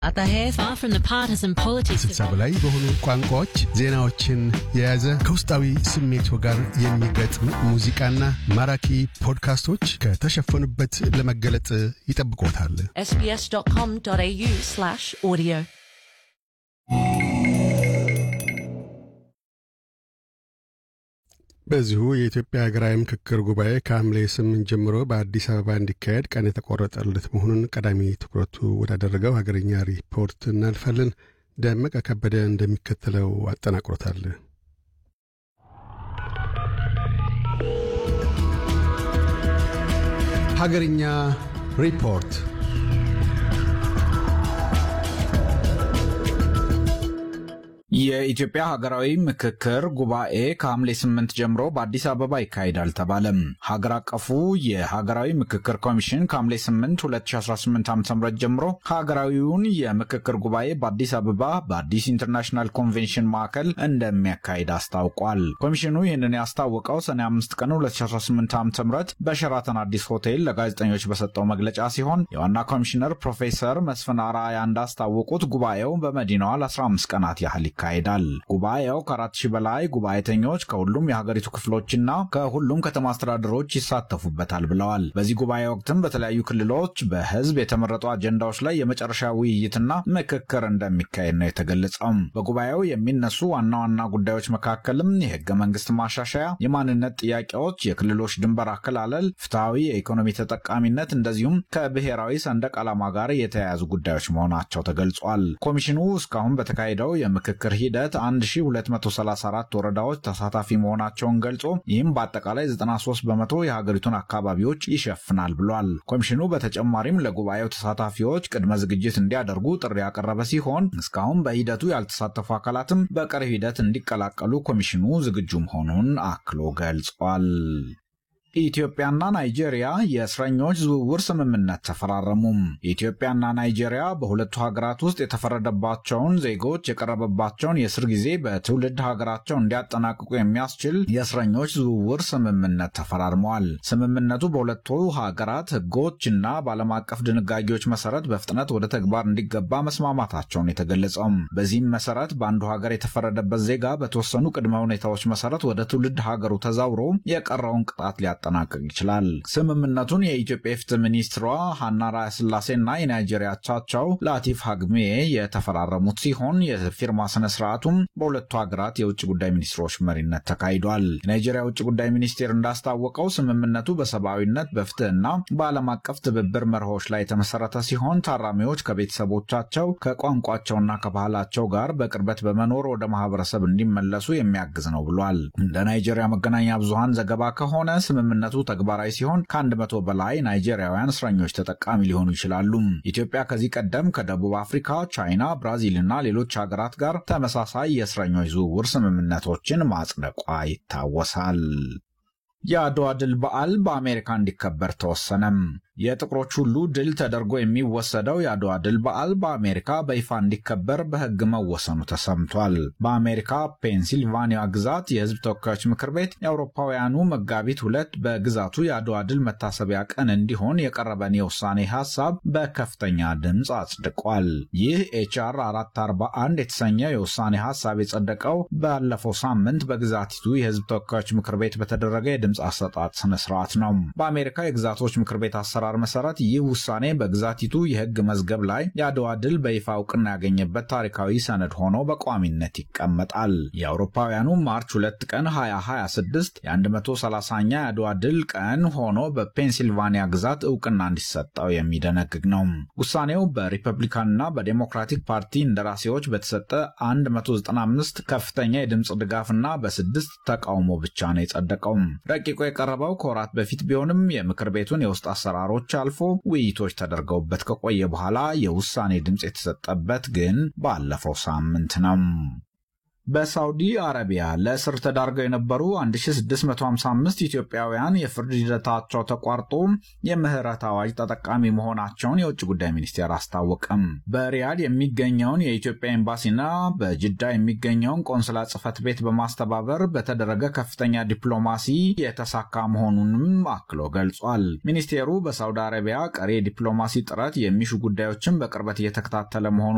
Atahe, far from the partisan politics ስልሳ በላይ በሆኑ ቋንቋዎች ዜናዎችን የያዘ ከውስጣዊ ስሜቶ ጋር የሚገጥም ሙዚቃና ማራኪ ፖድካስቶች ከተሸፈኑበት ለመገለጥ ይጠብቆታል። sbs.com.au slash audio. በዚሁ የኢትዮጵያ ሀገራዊ ምክክር ጉባኤ ከሐምሌ ስምንት ጀምሮ በአዲስ አበባ እንዲካሄድ ቀን የተቆረጠለት መሆኑን ቀዳሚ ትኩረቱ ወዳደረገው ሀገርኛ ሪፖርት እናልፋለን። ደመቀ ከበደ እንደሚከተለው አጠናቅሮታል። ሀገርኛ ሪፖርት የኢትዮጵያ ሀገራዊ ምክክር ጉባኤ ከሐምሌ ስምንት ጀምሮ በአዲስ አበባ ይካሄዳል ተባለም። ሀገር አቀፉ የሀገራዊ ምክክር ኮሚሽን ከሐምሌ 8 2018 ዓ ም ጀምሮ ሀገራዊውን የምክክር ጉባኤ በአዲስ አበባ በአዲስ ኢንተርናሽናል ኮንቬንሽን ማዕከል እንደሚያካሂድ አስታውቋል። ኮሚሽኑ ይህንን ያስታወቀው ሰኔ 5 ቀን 2018 ዓ ም በሸራተን አዲስ ሆቴል ለጋዜጠኞች በሰጠው መግለጫ ሲሆን የዋና ኮሚሽነር ፕሮፌሰር መስፍን አርአያ እንዳስታወቁት ጉባኤው በመዲናዋ ለ15 ቀናት ያህል ይካሄዳል። ጉባኤው ከአራት ሺህ በላይ ጉባኤተኞች ከሁሉም የሀገሪቱ ክፍሎችና ከሁሉም ከተማ አስተዳደሮች ይሳተፉበታል ብለዋል። በዚህ ጉባኤ ወቅትም በተለያዩ ክልሎች በህዝብ የተመረጡ አጀንዳዎች ላይ የመጨረሻ ውይይትና ምክክር እንደሚካሄድ ነው የተገለጸው። በጉባኤው የሚነሱ ዋና ዋና ጉዳዮች መካከልም የህገ መንግስት ማሻሻያ፣ የማንነት ጥያቄዎች፣ የክልሎች ድንበር አከላለል፣ ፍትሐዊ የኢኮኖሚ ተጠቃሚነት እንደዚሁም ከብሔራዊ ሰንደቅ ዓላማ ጋር የተያያዙ ጉዳዮች መሆናቸው ተገልጿል። ኮሚሽኑ እስካሁን በተካሄደው የምክክር ሂደት 1234 ወረዳዎች ተሳታፊ መሆናቸውን ገልጾ ይህም በአጠቃላይ 93 በመቶ የሀገሪቱን አካባቢዎች ይሸፍናል ብሏል። ኮሚሽኑ በተጨማሪም ለጉባኤው ተሳታፊዎች ቅድመ ዝግጅት እንዲያደርጉ ጥሪ ያቀረበ ሲሆን እስካሁን በሂደቱ ያልተሳተፉ አካላትም በቀሪ ሂደት እንዲቀላቀሉ ኮሚሽኑ ዝግጁ መሆኑን አክሎ ገልጿል። ኢትዮጵያና ናይጄሪያ የእስረኞች ዝውውር ስምምነት ተፈራረሙ። ኢትዮጵያና ናይጄሪያ በሁለቱ ሀገራት ውስጥ የተፈረደባቸውን ዜጎች የቀረበባቸውን የእስር ጊዜ በትውልድ ሀገራቸው እንዲያጠናቅቁ የሚያስችል የእስረኞች ዝውውር ስምምነት ተፈራርመዋል። ስምምነቱ በሁለቱ ሀገራት ሕጎችና በዓለም አቀፍ ድንጋጌዎች መሰረት በፍጥነት ወደ ተግባር እንዲገባ መስማማታቸውን የተገለጸው። በዚህም መሰረት በአንዱ ሀገር የተፈረደበት ዜጋ በተወሰኑ ቅድመ ሁኔታዎች መሰረት ወደ ትውልድ ሀገሩ ተዛውሮ የቀረውን ቅጣት ሊያ ሊያጠናቅቅ ይችላል። ስምምነቱን የኢትዮጵያ የፍትህ ሚኒስትሯ ሀና ራያ ስላሴና የናይጄሪያ አቻቸው ላቲፍ ሀግሜ የተፈራረሙት ሲሆን የፊርማ ስነ ስርዓቱም በሁለቱ ሀገራት የውጭ ጉዳይ ሚኒስትሮች መሪነት ተካሂዷል። የናይጄሪያ ውጭ ጉዳይ ሚኒስቴር እንዳስታወቀው ስምምነቱ በሰብአዊነት በፍትህና በዓለም አቀፍ ትብብር መርሆች ላይ የተመሰረተ ሲሆን ታራሚዎች ከቤተሰቦቻቸው ከቋንቋቸውና ከባህላቸው ጋር በቅርበት በመኖር ወደ ማህበረሰብ እንዲመለሱ የሚያግዝ ነው ብሏል። እንደ ናይጄሪያ መገናኛ ብዙሃን ዘገባ ከሆነ ስምምነቱ ተግባራዊ ሲሆን ከአንድ መቶ በላይ ናይጄሪያውያን እስረኞች ተጠቃሚ ሊሆኑ ይችላሉ። ኢትዮጵያ ከዚህ ቀደም ከደቡብ አፍሪካ፣ ቻይና፣ ብራዚል እና ሌሎች ሀገራት ጋር ተመሳሳይ የእስረኞች ዝውውር ስምምነቶችን ማጽደቋ ይታወሳል። የአድዋ ድል በዓል በአሜሪካ እንዲከበር ተወሰነም። የጥቁሮች ሁሉ ድል ተደርጎ የሚወሰደው የአድዋ ድል በዓል በአሜሪካ በይፋ እንዲከበር በሕግ መወሰኑ ተሰምቷል። በአሜሪካ ፔንሲልቫኒያ ግዛት የሕዝብ ተወካዮች ምክር ቤት የአውሮፓውያኑ መጋቢት ሁለት በግዛቱ የአድዋ ድል መታሰቢያ ቀን እንዲሆን የቀረበን የውሳኔ ሀሳብ በከፍተኛ ድምፅ አጽድቋል። ይህ ኤችአር 441 የተሰኘው የውሳኔ ሀሳብ የጸደቀው ባለፈው ሳምንት በግዛቲቱ የሕዝብ ተወካዮች ምክር ቤት በተደረገ የድምፅ አሰጣጥ ስነስርዓት ነው። በአሜሪካ የግዛቶች ምክር ቤት አሰራር መሰረት ይህ ውሳኔ በግዛቲቱ የህግ መዝገብ ላይ የአድዋ ድል በይፋ እውቅና ያገኘበት ታሪካዊ ሰነድ ሆኖ በቋሚነት ይቀመጣል። የአውሮፓውያኑ ማርች 2 ቀን 2026 የ130ኛ የአድዋ ድል ቀን ሆኖ በፔንሲልቫኒያ ግዛት እውቅና እንዲሰጠው የሚደነግግ ነው። ውሳኔው በሪፐብሊካንና በዴሞክራቲክ ፓርቲ እንደራሴዎች በተሰጠ 195 ከፍተኛ የድምፅ ድጋፍና በስድስት ተቃውሞ ብቻ ነው የጸደቀው። ረቂቁ የቀረበው ከወራት በፊት ቢሆንም የምክር ቤቱን የውስጥ አሰራሮች አልፎ ውይይቶች ተደርገውበት ከቆየ በኋላ የውሳኔ ድምፅ የተሰጠበት ግን ባለፈው ሳምንት ነው። በሳውዲ አረቢያ ለእስር ተዳርገው የነበሩ 1655 ኢትዮጵያውያን የፍርድ ሂደታቸው ተቋርጦ የምህረት አዋጅ ተጠቃሚ መሆናቸውን የውጭ ጉዳይ ሚኒስቴር አስታወቀም። በሪያድ የሚገኘውን የኢትዮጵያ ኤምባሲና በጅዳ የሚገኘውን ቆንስላ ጽሕፈት ቤት በማስተባበር በተደረገ ከፍተኛ ዲፕሎማሲ የተሳካ መሆኑንም አክሎ ገልጿል። ሚኒስቴሩ በሳውዲ አረቢያ ቀሪ የዲፕሎማሲ ጥረት የሚሹ ጉዳዮችን በቅርበት እየተከታተለ መሆኑን